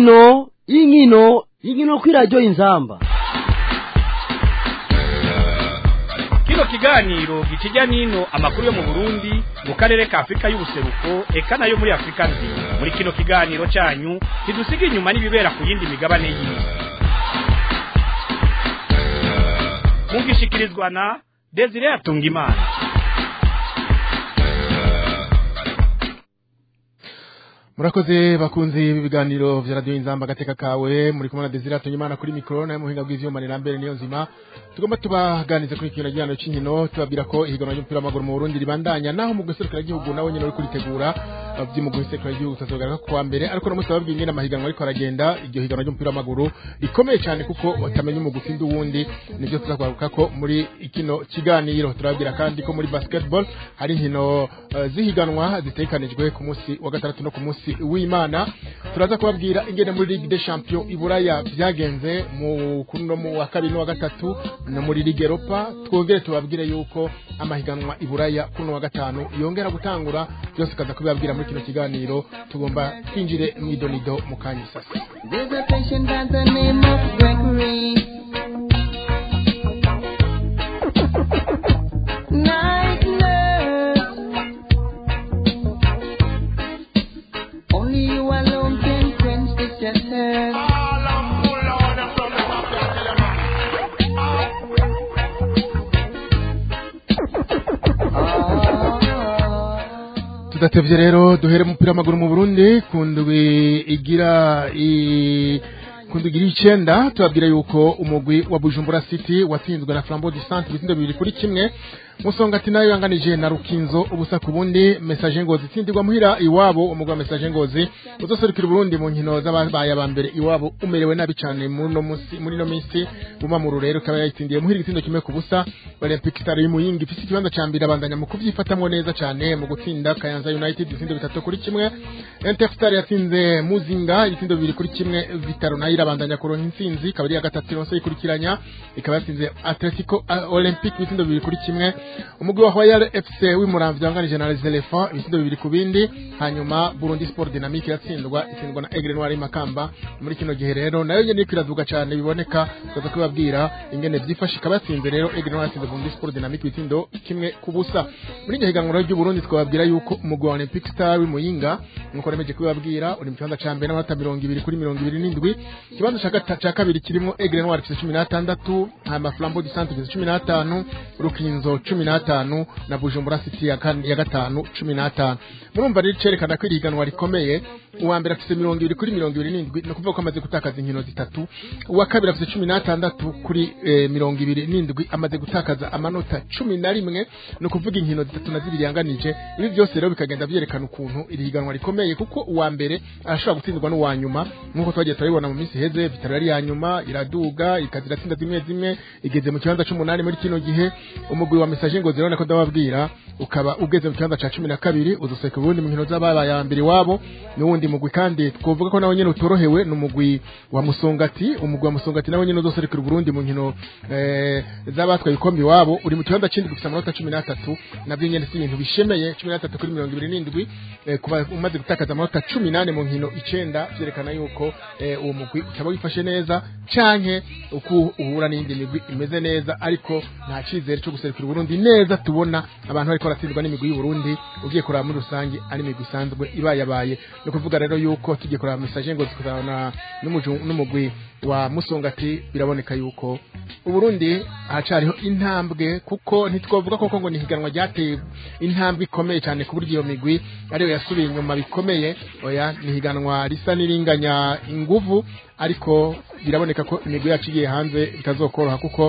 inkino inkino inkino kw'iradiyo inzamba kino kiganiro gikijya n'ino amakuru yo mu burundi mu karere ka afurika y'ubuseruko eka nayo muri afurika nzima muri kino kiganiro cyanyu ntidusiga inyuma n'ibibera ku yindi migabane y'isi mugishikirizwa na desire atungimana murakoze bakunzi ibiganiro vya radio inzamba gateka kawe muri kumwe na Desire Tunyimana kuri mikro na muhinga bw'ivyuma ni Lambert niyo nzima tugomba tubaganize kuri kino gihano c'inkino tubabwira ko ihiganwa ry'umupira w'amaguru mu Burundi ribandanya naho mu guserukira igihugu nawe nyene uri kuritegura vy'umugwi w'isekura igihugu tazogaruka kuwa mbere ariko no musi babwiye ingene amahiganwa ariko aragenda iryo higanwa ry'umupira w'amaguru rikomeye cyane kuko utamenya umugufi ndi wundi nivyo tuzakugaruka ko muri ikino kiganiro turabwira kandi ko muri basketball hari inkino uh, zihiganwa zitekanijwe ku musi wa gatandatu no ku musi w'imana turaza kubabwira ingene muri ligue des champions iburaya vyagenze mu kuno mu wa kabiri no wa gatatu no muri ligue europa twongere tubabwire yuko amahiganwa iburaya kuno wa gatanu yongera gutangura byose kaza kubibabwira muri kino kiganiro tugomba twinjire mwidonido mu kanya sasa There's a patient by the name of Gregory. Night nurse. Only you alone can quench the shattered. Ah. tudatevye rero duhere umupira w'amaguru mu Burundi kundwi igira i kundwi igira icenda tubabwira yuko umugwi wa Bujumbura City watsinzwe na Flambeau du Centre ibitsinda bibiri kuri kimwe Musongati nayo yanganije na Rukinzo ubusa ku bundi message ngozi itsindirwa muhira iwabo umugwi wa message ngozi uzoserukira Burundi mu nkino z'ababaye aba mbere iwabo umerewe nabi cyane muri no musi muri no minsi bumamuru rero kaba yayitsindiye muhira igitsindo kimwe ku busa Olympic Star y'Imuyinga ifite ikibanza ca mbere abandanya mu kuvyifatamwo neza cyane mu gutsinda Kayanza United ibitsindo bitatu kuri kimwe Interstar yatsinze Muzinga ibitsindo bibiri kuri kimwe Vitaro nayo irabandanya kuronka intsinzi ikaba ari iya gatatu yose ikurikiranya ikaba yatsinze Atletico uh, Olympic ibitsindo bibiri kuri kimwe umugwi wa Royal FC w'imuramvya wanganije na Les Elephants ibitsindo bibiri ku bindi hanyuma Burundi Sport Dynamique yatsindwa itsindwa na Aigle Noir Makamba muri kino gihe rero nayo nyene iriko iravuga cyane biboneka tukaza kubabwira ingene vyifashe ikaba yatsinze rero Aigle Noir yatsinze Burundi Sport Dynamique ibitsindo kimwe ku busa muri iryo higanwa ry'u Burundi twababwira yuko umugwi wa Olympic Star w'Imuyinga nkuko nemeje kubabwira uri mu kibanza ca mbere n'amanota mirongo ibiri kuri mirongo ibiri n'indwi ikibanza ca gata- ca kabiri kirimo Aigle Noir gifise cumi n'atandatu hama Flambeau du Centre gifise cumi n'atanu Rukinzo cumi n'atanu na Bujumbura City ya, kan- ya gatanu cumi n'atanu murumva rero cerekana ko iri higanwa rikomeye uwa mbere afise mirongo ibiri kuri mirongo ibiri n'indwi ni ukuvuga ko amaze gutakaza inkino zitatu uwa kabiri afise cumi n'atandatu kuri eh, mirongo ibiri n'indwi amaze gutakaza amanota cumi na rimwe ni ukuvuga inkino zitatu na zibiri yanganije ibi byose rero bikagenda vyerekana ukuntu iri higanwa rikomeye kuko uwa mbere arashobora gutsindwa n'uwa nyuma nk'uko twagiye turabibona mu minsi iheze vitaro yari iya nyuma iraduga ikaza iratsinda zimwe zimwe igeze mu kibanza c'umunani muri kino gihe umugwi wa message ngo zirabona ko ndababwira ukaba ugeze mu kibanza ca cumi na kabiri uzoseka ubundi mu nkino z'ababaye aba mbere iwabo n'uwundi mugwi kandi twovuga ko nawe nyene utorohewe n'umugwi wa musongati umugwi wa musongati nawe nyene uzoserukira uburundi mu nkino eh, z'abatwaye ikombe iwabo uri mu kibanza c'indwi gufisa amanota cumi n'atatu navyo nyene si ibintu bishemeye cumi n'atatu kuri mirongo ibiri n'indwi eh, kuba umaze gutakaza amanota cumi n'ane mu nkino icenda vyerekana yuko eh, uwo mugwi utaba wifashe neza canke uko uhura n'iyindi migwi imeze neza ariko nta cizere co guserukira uburundi neza tubona abantu bariko baratsindwa n'imigwi y'uburundi ugiye kuraba muri rusange ari imigwi isanzwe ibayabaye ni ukuvuga rero yuko tugiye kuraba message ngo tukazabona n'umuju- n'umugwi wa musongati biraboneka yuko uburundi hacariho intambwe kuko ntitwavuga koko ngo ni higanwa ryateye intambwe ikomeye cyane ku buryo iyo migwi ariyo yasubiye inyuma bikomeye oya ni higanwa risa n'iringanya inguvu ariko biraboneka ko imigwi yacu igiye hanze bitazokoroha kuko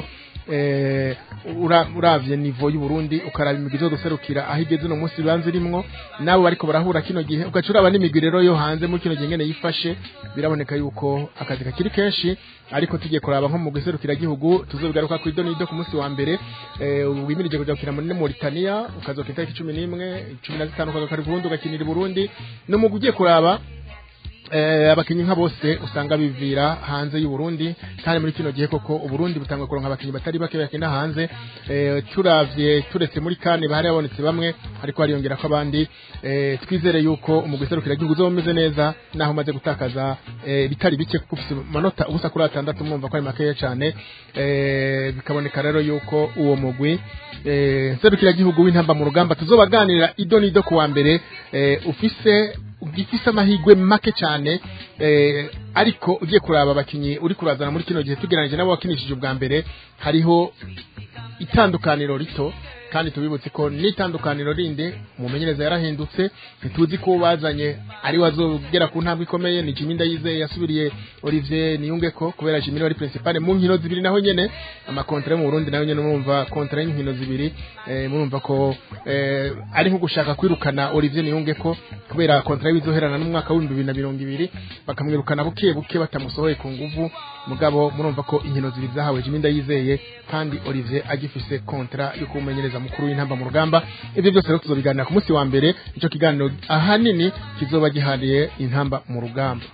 eh, ura- uravye nivo y'uburundi ukaraba imigwi zo guserukira aho igeze uno munsi banze irimwo nabo bariko barahura kino gihe ugaca uraba n'imigwi rero yo hanze muri kino gihe ngene yifashe biraboneka yuko akazi kakiri kenshi ariko tugiye kuraba nko mu guserukira gihugu tuzobigaruka kuri donido ku munsi wa mbere eh, wimirije kuja gukina muri Mauritania ukazokina itariki cumi n'imwe cumi na zitanu ukagaruka i Burundi ugakinira i Burundi n'umugwi ugiye kuraba eh, abakinyi nka bose usanga bivira hanze y'u Burundi kandi muri kino gihe koko u Burundi butanga kuronka abakinyi batari bake bakina hanze eh, turavye turetse muri kane bahari habonetse bamwe ariko hariyongera ko abandi eh, twizere yuko umugwi serukira igihugu uzomeze neza naho umaze gutakaza eh, bitari bike kuko ufise amanota ubusa kuri atandatu mwumva ko ari makeya cyane eh, bikaboneka rero yuko uwo mugwi eh, serukira igihugu w'intamba mu rugamba tuzobaganira ido n'ido ku wa mbere eh, ufise gifise amahigwe make cyane eh, ariko ugiye kuraba abakinyi uri kurazana muri kino gihe tugereranije nabo wakinishije ubwa mbere hariho itandukaniro rito kandi tubibutse ko n'itandukaniro rindi umumenyereza yarahindutse ntituzi ko bazanye ari wazogera ku ntambwe ikomeye ni Jimmy Ndayizeye yasubiriye Olivier Niyunge ko kubera Jimmy wari principal mu nkino zibiri naho nyene amakontra mu Burundi naho nyene murumva kontra y'inkino zibiri eh, murumva ko eh, ari nko gushaka kwirukana Olivier Niyunge ko kubera kontra y'izoherana n'umwaka wa 2020 bakamwirukana buke buke batamusohoye ku nguvu mugabo murumva ko inkino zibiri zahawe Jimmy Ndayizeye kandi Olivier agifise kontra yo kumenyereza mukuru w'intamba mu rugamba ivyo byose rero tuzobiganira ku munsi wa mbere ico kiganiro ahanini kizoba gihariye intamba mu rugamba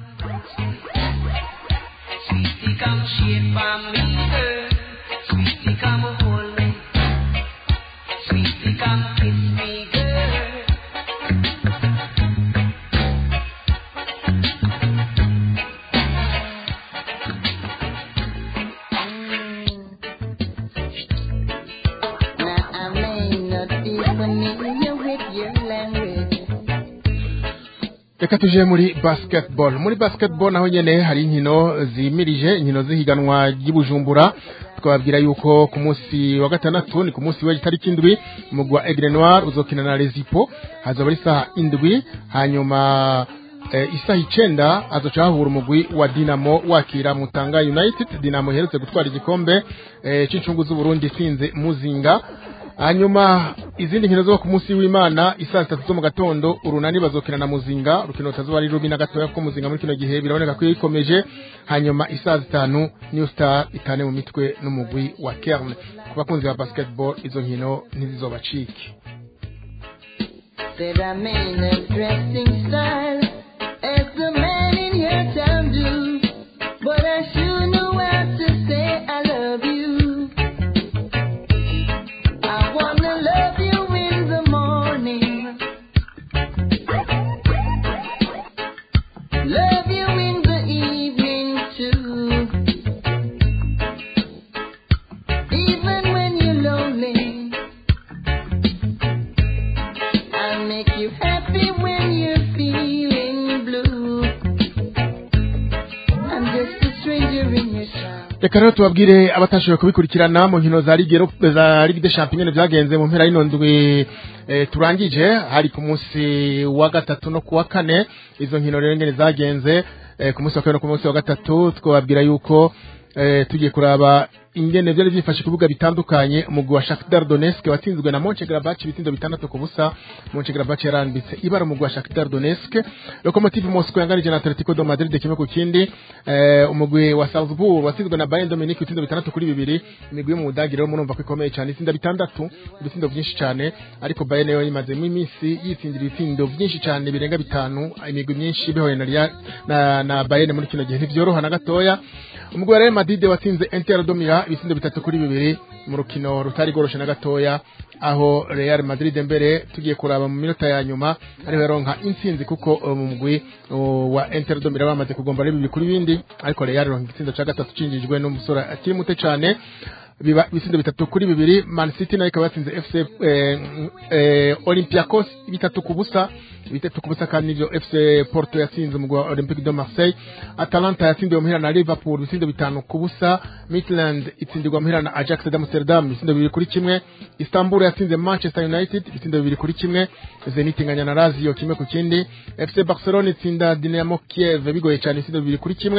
Sweetie, come shake for me, girl. Sweetie, come hold me. Sweetie, come kiss me, girl. Now I may not be familiar with your language. reka tuje muri basketball muri basketball naho nyene hari inkino zimirije inkino zihiganwa ry'ibujumbura twababwira yuko ku munsi wa gatandatu ni ku munsi w'itariki indwi umugwi wa Aigle Noir uzokina na Rezipo hazaba ari isaha indwi hanyuma eh, isaha icenda hazoca hahura umugwi wa Dinamo wakira Mutanga United Dinamo iherutse gutwara igikombe eh, c'incungu z'Uburundi itsinze Muzinga hanyuma izindi nkino zo ku munsi w'imana isaa sitatu zo mu gatondo urunani bazokina na muzinga urukino rutazuba ari rubi na gatoya kuko muzinga muri kino gihe biraboneka ko ikomeje hanyuma isaa zitanu new star itane mu mitwe n'umugwi wa kerne ku bakunzi ba basketball izo nkino ntizizobacike Said I mean a dressing style as the man in your town do. But I sure know how to say I love you. I wanna love you in the morning. Love you in the evening too. Even when you're lonely. I'll make you happy when you're feeling blue. I'm just a stranger in your town. reka rero tubabwire abatashoboye kubikurikirana mu nkino za ligue Europe- za ligue des champions nyene vyagenze mu mpera y'ino ndwi eh, turangije hari ku munsi wa gatatu no ku wa kane izo nkino rero ngene zagenze eh, ku munsi wa kane no ku munsi wa gatatu twababwira yuko eh, tugiye kuraba ingene vyari vyifashe ku bibuga bitandukanye umugwi wa Shakhtar Donetsk watsinzwe na Mönchengladbach ibitsindo bitandatu ku busa Mönchengladbach yarambitse ibara umugwi wa Shakhtar Donetsk Lokomotiv Moscow yanganije na Atletico de Madrid kimwe ku kindi eh, umugwi wa Salzburg watsinzwe na Bayern Dominique ibitsindo bitandatu kuri bibiri imigwi yo mu Budagi rero murumva ko ikomeye cyane itsinda bitandatu ibitsindo byinshi cyane ariko Bayern yo imazemo iminsi yitsindira ibitsindo byinshi cyane birenga bitanu imigwi myinshi bihoye na, Real- na, na Bayern muri kino gihe ntivyoroha na gatoya umugwi wa Real Madrid watsinze Inter de Milan ibitsindo bitatu kuri bibiri mu rukino rutari goroshe na gatoya aho Real Madrid mbere tugiye kuraba mu minota ya nyuma ariho yaronka intsinzi kuko uh, mu mugwi uh, wa Inter de Milan bamaze kugomba ari bibiri kuri bindi ariko Real ironka igitsindo ca gatatu cinjijwe n'umusore akiri muto cane biba ibisindo bitatu kuri bibiri Man City nayo ikaba yatsinze FC eh, eh, Olympiacos bitatu ku busa bitatu ku busa kandi nivyo FC Porto yatsinze umugwi wa Olympique de Marseille Atalanta yatsindiwe muhira na Liverpool ibisindo bitanu ku busa Midland itsindirwa muhira na Ajax d'Amsterdam ibisindo bibiri kuri kimwe Istanbul yatsinze Manchester United ibisindo bibiri kuri kimwe Zenit inganya na Lazio kimwe ku kindi FC Barcelona itsinda Dynamo Kiev bigoye cyane ibisindo bibiri kuri kimwe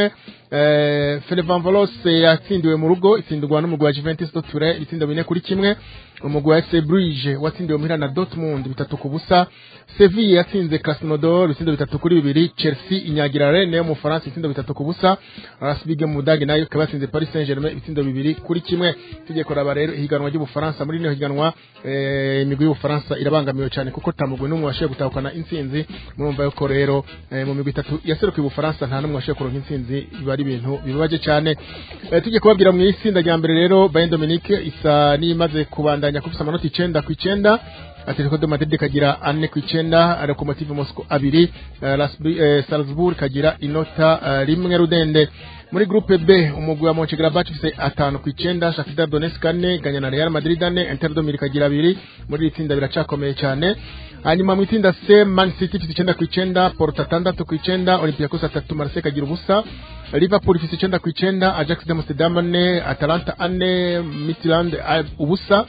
eh, Fenevanvolos yatsindiwe mu rugo itsindwa n'umugwi wa Juventus de Turin ibitsindo bine kuri kimwe umugwi wa FC Bruges watsindiwe muhira na Dortmund bitatu ku busa Sevilla yatsinze Krasnodar ibitsindo bitatu kuri bibiri Chelsea inyagira Rennes yo mu Faransa ibitsindo bitatu ku busa RS Ligue mu Budage nayo ikaba yatsinze Paris Saint-Germain ibitsindo bibiri kuri kimwe tujye kuraba rero ihiganwa ry'Ubufaransa muri rino higanwa eh, imigwi y'Ubufaransa irabangamiwe cyane kuko tamugwe n'umwe washoboye gutahukana intsinzi murumva yuko rero eh, mu migwi itatu yaserukiye Ubufaransa nta n'umwe washoboye kuronka intsinzi biba ari ibintu bibabaje cyane eh, tujye kubabwira mu itsinda rya mbere rero Bayern Dominique isa n'imaze kubandanya kufisa amanota icenda ku icenda Atletico de Madrid kagira ane ku icenda Lokomotiv Moscow abiri eh, Lasb- eh, Salzburg kagira inota eh, rimwe rudende muri groupe B umugwi wa Mönchengladbach ufise atanu ku icenda Shakhtar Donetsk ane ganya na Real Madrid ane Inter de Milan kagira abiri muri iri tsinda biracakomeye cyane hanyuma mu itsinda C Man City ifise icenda ku icenda Porto atandatu ku icenda Olympiacos atatu Marseille kagira ubusa Liverpool ifise icenda ku icenda Ajax de Amsterdam ane Atalanta ane Midtjylland eh, ubusa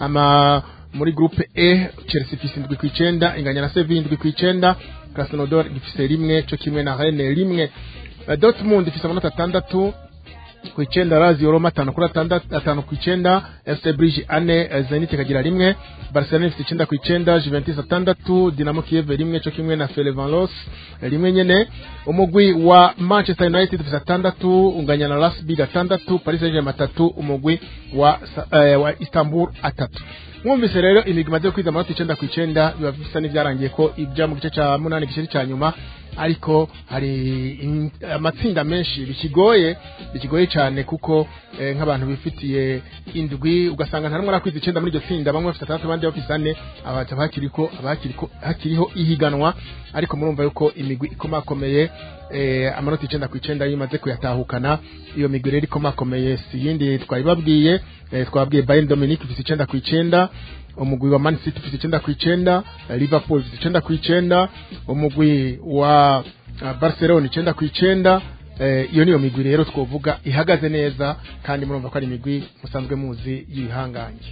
ama muri groupe E Chelsea ifise indwi ku icenda inganya na Sevilla indwi ku icenda Krasnodar ifise rimwe co kimwe na Rennes rimwe Eh, Dortmund ifise amanota atandatu ku icenda Lazio Roma atanu kuri atandatu atanu ku icenda FC Bruges ane eh, Zenit ikagira rimwe Barcelona ifite icenda ku icenda Juventus atandatu Dinamo Kiev rimwe co kimwe na Ferencvaros eh, rimwe nyene umugwi wa Manchester United ufite atandatu unganya na RB gatandatu Paris Saint-Germain atatu umugwi wa Sa- eh, wa Istanbul atatu mwumvise rero imigwi imaze kwiza amanota icenda ku icenda biba bisa n'ivyarangiye ko ija mu gice ca munani igice ca nyuma ariko hari in- amatsinda menshi bikigoye bikigoye cyane kuko eh, nk'abantu bifitiye indwi ugasanga nta numwe arakwiza icenda muri iryo tsinda bamwe bafite atandatu abandi bafite ane abaza hakiriko abakiriko hakiriho ihiganwa ariko murumva yuko imigwi ikomakomeye eh, amanota icenda ku icenda iyo imaze kuyatahukana iyo migwi rero ikomakomeye si yindi twabibabwiye eh, twabwiye Bayern Dominique ifite icenda ku icenda umugwi wa Man City ufite icenda ku icenda eh, Liverpool ufite icenda ku icenda umugwi wa uh, Barcelona icenda ku icenda eh, iyo niyo migwi rero twovuga ihagaze neza kandi murumva ko ari imigwi musanzwe muzi y'ibihangange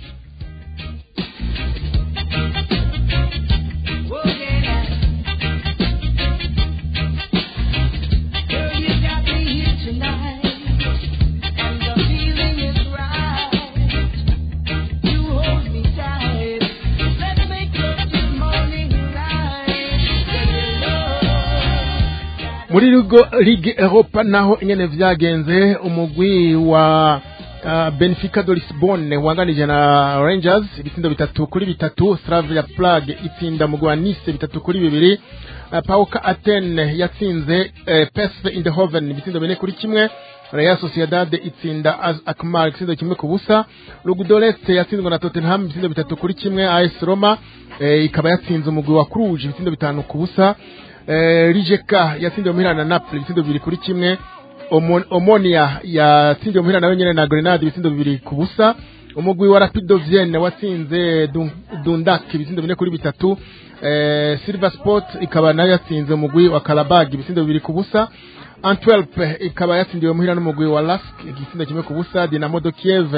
Oh, yeah. Girl, you got me here tonight, and the feeling is right. You hold me tight. Let's make love till morning light. Girl, muri rugo ligue europa naho nyene vyagenze umugwi wa uh, benfica de lisbonne wanganije na rangers ibitsindo bitatu kuri bitatu slavia prague itsinda mugwi wa nice bitatu kuri bibiri uh, pauka atene yatsinze uh, psv eindhoven ibitsindo bine kuri kimwe Real Sociedad itsinda Az Akmar igitsindo kimwe ku busa Lugudoreste yatsinzwe na Tottenham ibitsindo bitatu kuri kimwe AS Roma eh, ikaba yatsinze umugwi wa Cluj ibitsindo bitanu ku busa eh, Rijeka yatsindiwe muhira na Napoli ibitsindo bibiri kuri kimwe Omon- Omonia yatsindiwe muhira nawe nyene na Grenade ibitsindo bibiri ku busa umugwi wa Rapido Vienne watsinze Dun- Dundak ibitsindo bine kuri bitatu eh, Silver Sport ikaba nayo yatsinze umugwi wa Karabag ibitsindo bibiri ku busa Antwerp ikaba yatsindiwe muhira n'umugwi wa Lask igitsindo kimwe ku busa Dinamo de Kiev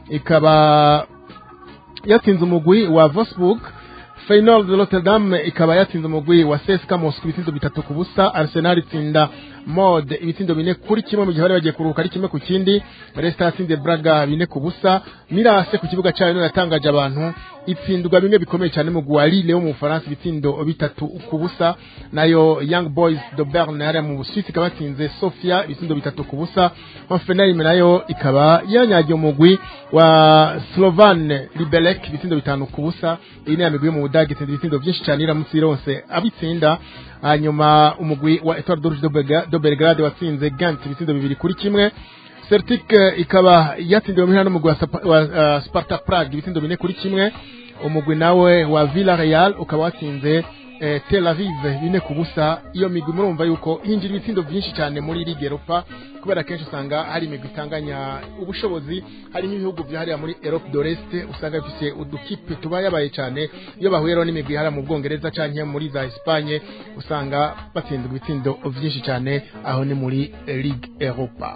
ikaba yatsinze umugwi wa Wolfsburg Feyenoord de Rotterdam ikaba yatsinze umugwi wa CSKA Moscow ibitsindo bitatu ku busa Arsenal itsinda Mod ibitsindo bine kuri kimwe mu gihe bari bagiye kuruhuka ari kimwe ku kindi Leicester yatsinze Braga bine ku busa Mirase ku kibuga cyayo niyo yatangaje abantu itsindwa bimwe bikomeye cyane mu wa Lille wo mu Bufaransa ibitsindo bitatu ku busa nayo Young Boys de Berne yari mu Busuwisi ikaba yatsinze Sofia ibitsindo bitatu ku busa Hoffenheim nayo ikaba yanyagiye umugwi wa Slovan Liberec ibitsindo bitanu ku busa iyi ni ya migwi yo mu Budage itsinda ibitsindo byinshi cyane iramutse ironse abitsinda hanyuma umugwi wa Etoile d'Orge de Belga- de Belgrade watsinze Ghent ibitsindo bibiri kuri kimwe Celtic eh, ikaba yatsindiwe muhira n'umugwi wa, Sapa- wa uh, Sparta Prague ibitsindo bine kuri kimwe umugwi nawe wa Villarreal ukaba watsinze eh, Tel Aviv bine ku busa iyo migwi murumva yuko hinjira ibitsindo byinshi cyane muri Ligue Europa kubera kenshi usanga hari imigwi itanganya ubushobozi harimo ibihugu byahariya muri Europe de l'Est usanga bifise udukipe tuba yabaye cyane iyo bahuye rero n'imigwi hariya mu Bwongereza canke muri za Espagne usanga batsindwa ibitsindo byinshi cyane aho ni muri eh, Ligue Europa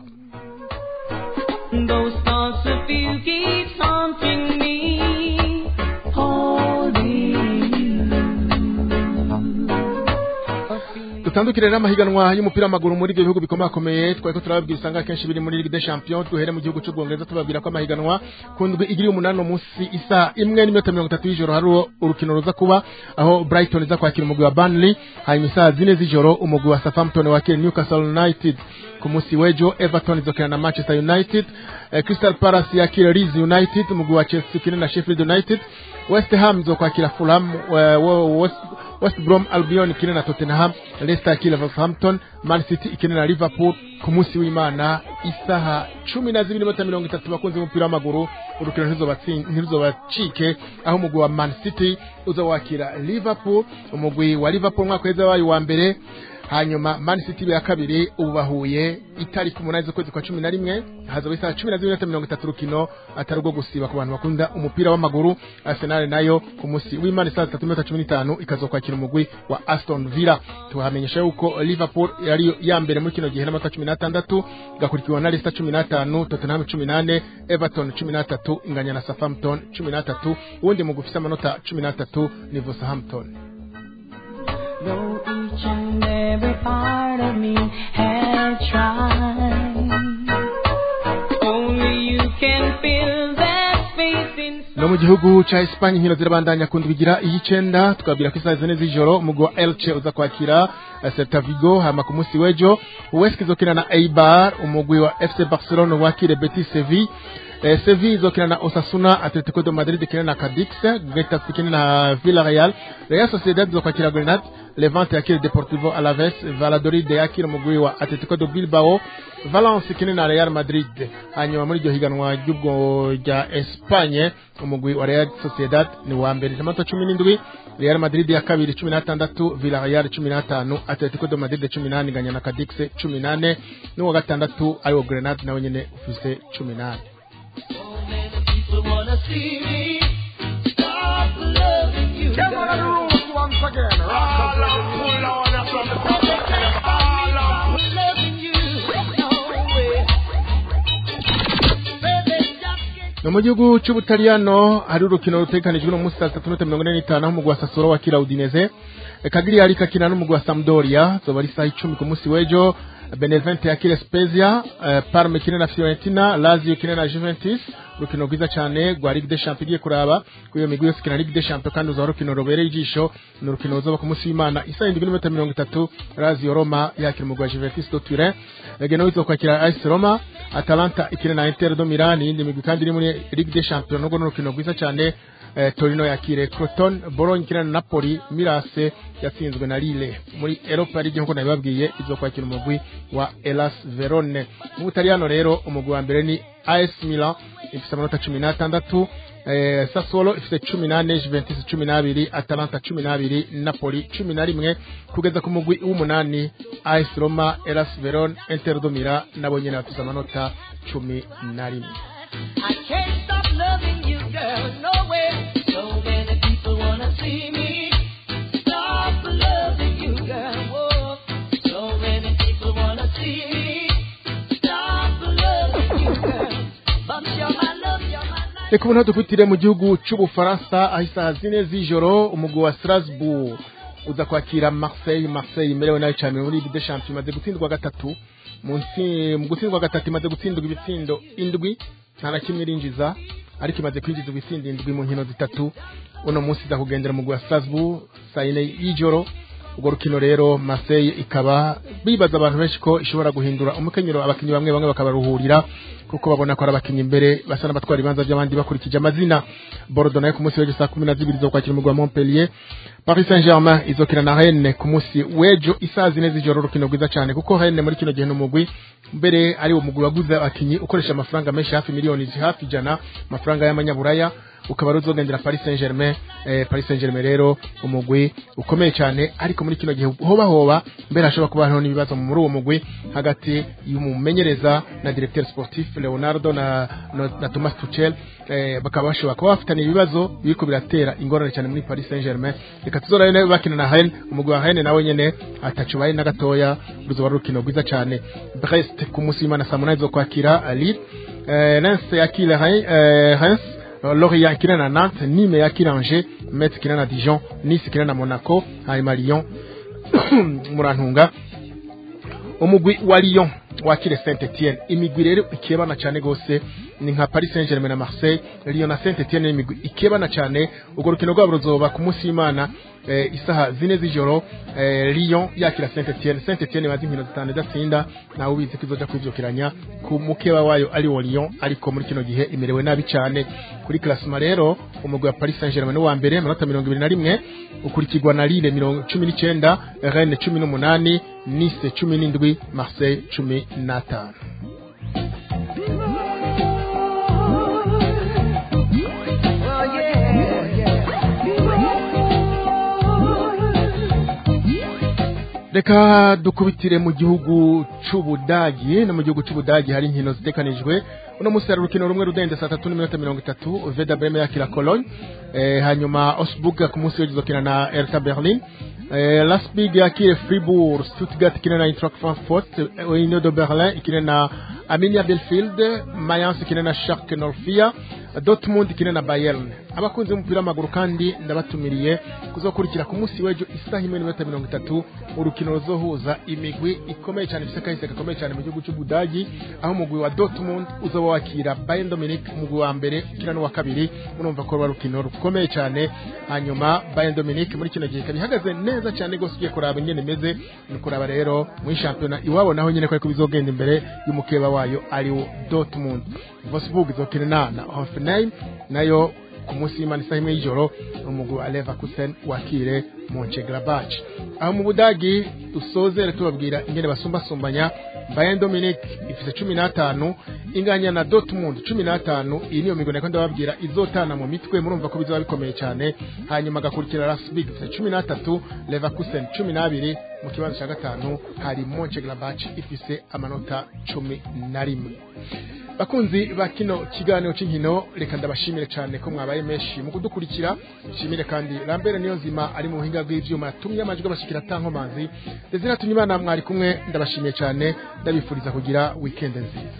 Those thoughts of you keep haunting me, holding you. A feeling dutandukire rero amahiganwa y'umupira w'amaguru muri ibyo bihugu bikomakomeye twari ko turababwira usanga akenshi biri muri Ligue des Champions duhere mu gihugu cy'ubwongereza tubabwira ko amahiganwa ku ndwi igiri umunani umunsi isa imwe n'iminota mirongo itatu y'ijoro hari urukino ruza kuba aho Brighton iza kwakira umugwi wa Burnley hanyuma isaa zine z'ijoro umugwi wa Southampton wakira Newcastle United ku munsi w'ejo Everton izokina na Manchester United eh, Crystal Palace yakira Leeds United umugwi wa Chelsea ukina na Sheffield United West Ham izokwakira Fulham eh, wo- West West Brom Albion ikina na Tottenham Leicester yakira Southampton Man City ikina na Liverpool ku munsi w'Imana isaha cumi na zibiri n'iminota mirongo itatu bakunze umupira w'amaguru urukino ntiruzobatsi- ntiruzobacike aho umugwi wa Man City uza wakira Liverpool umugwi wa Liverpool umwaka weza wayo wa mbere hanyuma Man City ya kabiri ubu bahuye itariki umunani z'ukwezi kwa cumi na rimwe hazaba isaha cumi na zibiri n'iminota mirongo itatu urukino atari urwo gusiba ku bantu bakunda umupira w'amaguru Arsenal nayo ku munsi w'Imana saa zitatu n'iminota cumi n'itanu ikazokwakira umugwi wa Aston Villa tuhamenyesha yuko Liverpool yari ya mbere muri kino gihe n'amanota cumi n'atandatu igakurikiwe na Leicester cumi n'atanu Tottenham cumi n'ane Everton cumi n'atatu inganya na Southampton cumi n'atatu uwundi mugwi ufise amanota cumi n'atatu ni Wolverhampton Though each and every part of me had tried, only you can fill that space inside. no mu gihugu ca Espagne inkino zirabandanya ku ndwi igira iy'icenda tukabwira ko isaha zine z'ijoro umugwi wa Elche uza kwakira eh, Celta Vigo hama ku munsi w'ejo Huesca izokina na Eibar umugwi wa FC Barcelona wakire Betis Sevilla Eh, Sevilla izokina na Osasuna Atletico de Madrid ikina na Cadix Getafe ikina na Villarreal Real Sociedad izokwakira Grenade Levante yakira Deportivo Alaves Valladolid yakira umugwi wa Atletico de Bilbao Valence ikina na Real Madrid hanyuma muri iryo higanwa ry'ubwo rya Espagne umugwi wa Real Sociedad ni wa mbere amanota cumi n'indwi Real Madrid ya kabiri cumi n'atandatu Villarreal cumi n'atanu Atletico de Madrid cumi n'ane inganya na Cadix cumi n'ane n'uwa gatandatu ariwo Grenade nawe nyene ufise cumi n'ane People wanna see me stop loving you. Them are the rules once again. All up, pull on us from the top. All up. Loving you, no way. Baby, just get no mu gihugu cy'ubutaliyano hari urukino rutegekanijwe no munsi saa tatu n'inota mirongo ine n'itanu aho umugwi wa sasoro wakira udineze kagiriyari kakina n'umugwi wa sampdoria zoba ari isaha icumi ku munsi w'ejo benevente yakire spezia eh, parme ikine na fiorentina lazio ikine na juventus urukino rwiza cyane rwa ligue des champions igiye kuraba kuri iyo migwi yose ikina ligue des champions kandi uzaba urukino rubereye ijisho ni urukino ruzoba ku munsi w'imana isaha indwi n'iminota mirongo itatu lazio roma yakira umugwi wa juventus do turin genoa izokwakira AS roma atalanta ikina na inter do milan iyindi migwi kandi iri muri ligue des champions nubwo ni urukino rwiza cyane eh, torino yakire croton bologna ikina na napoli mirase yatsinzwe na lille muri europa league nk'uko nabibabwiye izokwakira umugwi wa elas verone mu butaliyano rero umugwi wa mbere ni as milan ifite amanota cumi n'atandatu eh, sassuolo ifite cumi n'ane juventus cumi n'abiri atalanta cumi n'abiri napoli cumi na rimwe kugeza ku mugwi w'umunani as roma elas verone inter do milan nabo nyene bafite amanota cumi na rimwe I can't stop loving you, girl, no way. So many people wanna see me stop loving you, girl. Whoa. So many people wanna see me stop loving you, girl. But you're my love, you're my life. reka ubu dukutire mu gihugu cy'ubufaransa aho isaha zine z'ijoro umugwi wa strasbourg uza kwakira marseille marseille imerewe nayo cyane muri ligue des champions imaze gutsindwa gatatu mu ntsi- mu gutsindwa gatatu imaze gutsindwa ibitsindo indwi nta na kimwe irinjiza ariko imaze kwinjiza ibitsindo indwi mu nkino zitatu uno munsi iza kugendera umugwi wa strasbourg saa yine y'ijoro urwo rukino rero Marseille ikaba bibaza abantu benshi ko ishobora guhindura umukenyero abakinnyi bamwe bamwe bakabaruhurira kuko babona ko ari abakinnyi imbere basa n'abatwara ibibanza by'abandi bakurikije amazina Bordeaux nayo ku munsi w'ejo saa kumi na zibiri zo kwakira umugwi wa Montpellier Paris Saint-Germain izokina na Rennes ku munsi w'ejo isaha zine z'ijoro urukino rwiza cyane kuko Rennes muri kino gihe n'umugwi mbere ari wo mugwi waguze abakinnyi ukoresha amafaranga menshi hafi miliyoni hafi ijana amafaranga y'amanyaburaya ukaba ari uzogendera Paris Saint-Germain eh, Paris Saint-Germain rero umugwi ukomeye cyane ariko muri kino gihe hoba hoba mbere hashobora kuba hariho n'ibibazo muri uwo mugwi hagati y'umumenyereza na directeur sportif Leonardo na, na, na Thomas Tuchel eh, bakaba bashobora kuba bafitanye ibibazo biriko biratera ingorane cyane muri Paris Saint-Germain reka tuzora rero bakina na Rennes umugwi wa Rennes nawe nyene atacu bari na gatoya ruzoba ari urukino rwiza cyane Brest ku munsi w'Imana saa munani zo kwakira Lille eh, Lens yakira Rennes eh, Reims Lorient ikina na Nantes, Nîmes yakira Angers, Metz ikina na Dijon, Nice ikina na Monaco, hanyuma Lyon murantunga umugwi wa Lyon wakire Saint Etienne imigwi rero ikebana cyane gose ni nka Paris Saint-Germain na Marseille Lyon na Saint Etienne imigwi ikebana cyane urwo rukino rwabo ruzoba ku munsi w'Imana eh, isaha zine z'ijoro eh, Lyon yakira Saint Etienne Saint Etienne bazi inkino zitanu idatsinda nawe ubizi ko izoja kwivyukiranya ku mukeba wayo ari wo Lyon ariko muri kino gihe imerewe nabi cyane kuri classement rero umugwi wa Paris Saint-Germain ni wa mbere amanota mirongo ibiri na rimwe ukurikirwa na Lille mirongo cumi n'icyenda Rennes cumi n'umunani Nice cumi n'indwi Marseille cumi n'atanu Oh yeah, yeah. reka dukubitire mu gihugu c'ubudagi no mu gihugu c'ubudagi hari inkino zitekanijwe uno munsi hari urukino rumwe rudende saa tatu n'iminota mirongo itatu veda breme yakira cologne eh, hanyuma osburg ku munsi w'ejo izokina na erta berlin eh, lasbig yakire fribourg stuttgart ikine na eintracht frankfurt eh, union de berlin ikine na arminia belfield mayence ikine na shark norfia dortmund ikine na bayern abakunzi b'umupira w'amaguru kandi ndabatumiriye kuzokurikira ku munsi w'ejo isaha imwe n'iminota mirongo itatu urukino ruzohuza imigwi ikomeye cyane ifite akahise gakomeye cyane mu gihugu cy'ubudagi aho umugwi wa dortmund uzoba wakira bayern dominic umugwi wa mbere ukina n'uwa kabiri murumva ko ruba rukino rukomeye cyane hanyuma bayern dominic muri kino gihe ikaba ihagaze neza cyane rwose ugiye kuraba ingene imeze ni kuraba rero muri shampiyona iwabo naho nyine ko ariko bizogenda imbere y'umukeba wayo ariwo dortmund wolfsburg izokina na na hoffenheim nayo ku munsi w'imana isaha imwe y'ijoro umugwi wa leverkusen wakire monchegrabach aho mu budagi dusozere tubabwira ingene basumbasumbanya bayern dominic ifite cumi n'atanu inganya na dortmund cumi n'atanu iyi niyo migo nako ndababwira izotana mu mitwe murumva ko bizaba bikomeye cyane hanyuma agakurikira rasbig ifite cumi n'atatu leverkusen cumi n'abiri mu kibanza cya gatanu hari monchegrabach ifise amanota cumi na rimwe bakunzi ba kino kiganiro cy'inkino reka ndabashimire cyane ko mwabaye menshi mu kudukurikira nshimire kandi rambere niyo nzima ari mu buhinga bw'ivyuma yatumye amajwi abashikira atankomanzi ndetse natumye imana mwari kumwe ndabashimiye cyane ndabifuriza kugira weekend nziza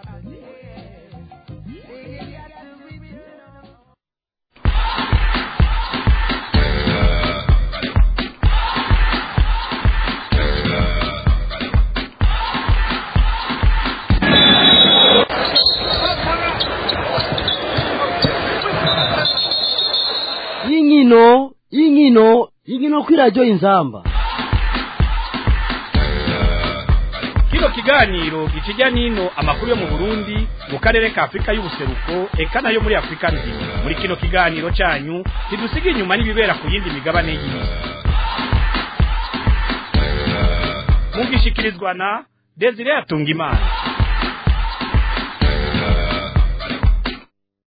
y'inkino y'inkino y'inkino kuri radiyo inzamba kino kiganiro gikijya n'ino amakuru yo mu burundi mu karere ka afurika y'ubuseruko eka nayo muri afurika nzima muri kino kiganiro cyanyu ntidusiga inyuma n'ibibera ku yindi migabane y'isi mugishikirizwa na desire atungimana